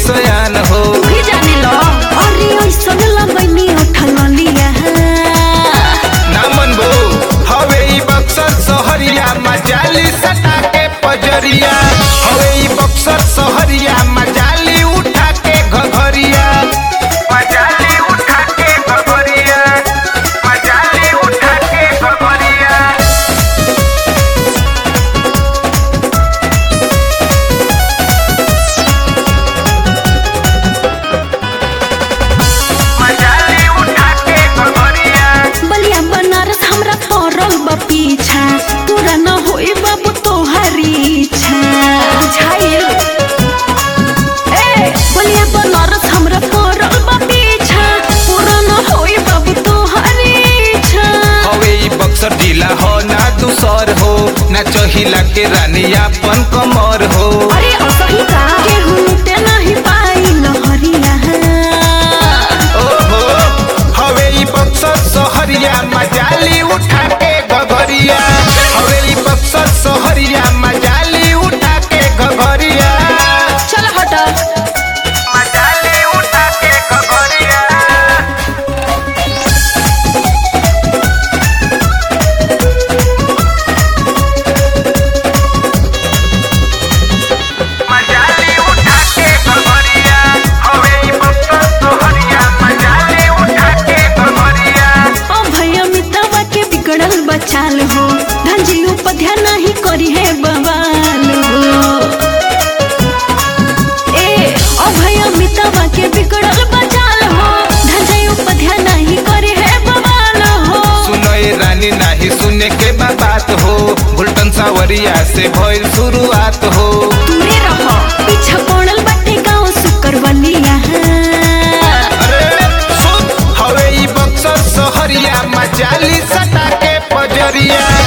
सयान हो भी जाने लो अरे ओइसन लगैनी उठलिया ना मनबो हवे ई बक्सर सहरिया मजाली सटा के पजरिया हवे ई बक्सर सहरिया मजाली उठा के घघरिया मजाली उठा के घघरिया मजाली उठा के घघरिया मजाली उठा के घघरिया बलिया बनारस हमरा पड़ल बा पीछा पूरा न होई बाबू तोहारी इच्छा बुझाइल ए बलिया बनारस हमरा पड़ल बा पीछा पूरा न होई बाबू तोहारी इच्छा हवे ई बक्सर जिला हो ना दूसर हो ना चहिला के रानी अपन कमर हो अरे असही का केहू लुटे नहीं पाई लहरिया ओहो हवे ई बक्सर सहरिया मजाली उठा के घघरिया हवे ई बक्सर सहरिया मजाली उठा के घघरिया चल हट मजाली उठा के घघरिया मजाली उठा के घघरिया हवे ई बक्सर सहरिया मजाली उठा के घघरिया ओ भैया मितवा के बिगड़ल बचाल हो धंजी उपध्या नहीं करी है बवाल हो ए ओ भैया मितवा के बिगड़ल बचाल हो धंजी उपध्या नहीं करी है बवाल हो सुनो ए रानी नाही सुने के बा बात हो गुलटन सावरिया से भइल शुरुआत हो दूरे रहो पीछा पड़ल बाटे गाँव सुकरवलिया अरे सुन हवे ई बक्सर सहरिया मजाली सटा के पजरिया